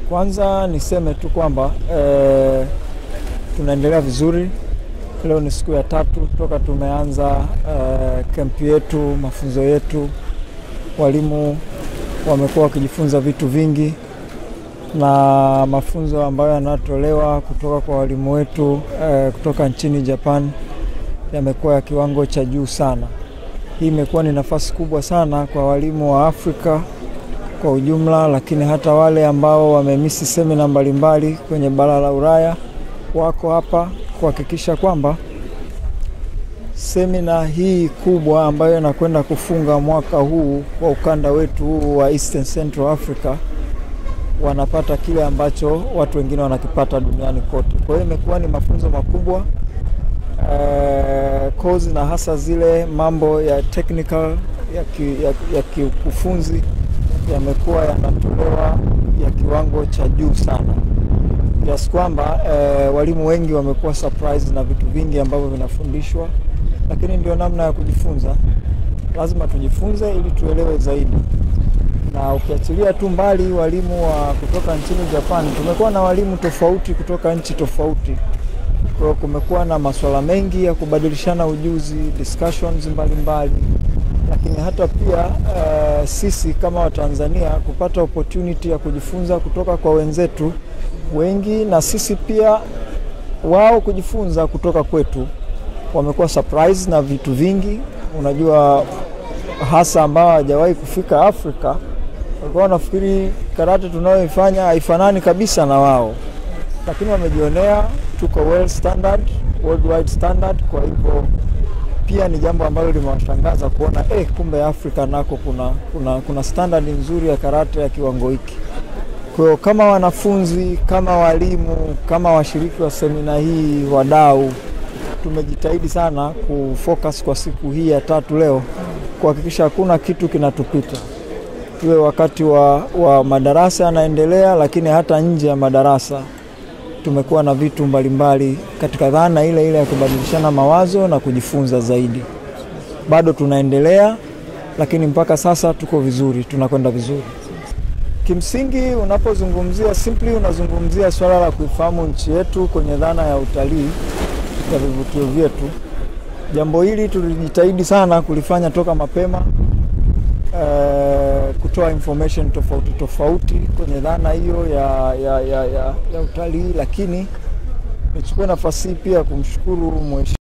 Kwanza niseme tu kwamba e, tunaendelea vizuri. Leo ni siku ya tatu toka tumeanza e, kempi yetu, mafunzo yetu. Walimu wamekuwa wakijifunza vitu vingi na mafunzo ambayo yanatolewa kutoka kwa walimu wetu e, kutoka nchini Japan yamekuwa ya kiwango cha juu sana. Hii imekuwa ni nafasi kubwa sana kwa walimu wa Afrika kwa ujumla, lakini hata wale ambao wamemisi semina mbalimbali kwenye bara la Ulaya wako hapa kuhakikisha kwamba semina hii kubwa ambayo inakwenda kufunga mwaka huu kwa ukanda wetu huu wa Eastern Central Africa wanapata kile ambacho watu wengine wanakipata duniani kote. Kwa hiyo imekuwa ni mafunzo makubwa uh, kozi na hasa zile mambo ya technical ya kiukufunzi ya, ya yamekuwa yanatolewa ya kiwango cha juu sana kiasi kwamba eh, walimu wengi wamekuwa surprise na vitu vingi ambavyo vinafundishwa, lakini ndio namna ya kujifunza. Lazima tujifunze ili tuelewe zaidi, na ukiachilia tu mbali walimu wa kutoka nchini Japan, tumekuwa na walimu tofauti kutoka nchi tofauti. Kwa kumekuwa na masuala mengi ya kubadilishana ujuzi, discussions mbalimbali mbali. Lakini hata pia uh, sisi kama Watanzania kupata opportunity ya kujifunza kutoka kwa wenzetu wengi, na sisi pia wao kujifunza kutoka kwetu. Wamekuwa surprise na vitu vingi, unajua, hasa ambao hawajawahi kufika Afrika, walikuwa wanafikiri karate tunayoifanya haifanani kabisa na wao, lakini wamejionea tuko well standard, worldwide standard. Kwa hivyo pia ni jambo ambalo limewashangaza kuona eh, kumbe Afrika nako kuna, kuna, kuna standard nzuri ya karate ya kiwango hiki. Kwa hiyo kama wanafunzi, kama walimu, kama washiriki wa semina hii, wadau, tumejitahidi sana kufocus kwa siku hii ya tatu leo kuhakikisha hakuna kitu kinatupita, iwe wakati wa, wa madarasa yanaendelea, lakini hata nje ya madarasa tumekuwa na vitu mbalimbali mbali katika dhana ile ile ya kubadilishana mawazo na kujifunza zaidi. Bado tunaendelea, lakini mpaka sasa tuko vizuri, tunakwenda vizuri. Kimsingi, unapozungumzia simply, unazungumzia swala la kuifahamu nchi yetu kwenye dhana ya utalii ya vivutio vyetu. Jambo hili tulijitahidi sana kulifanya toka mapema, uh, kutoa information tofauti tofauti kwenye dhana hiyo ya, ya, ya, ya, ya utalii, lakini nichukue nafasi hii pia kumshukuru mheshimiwa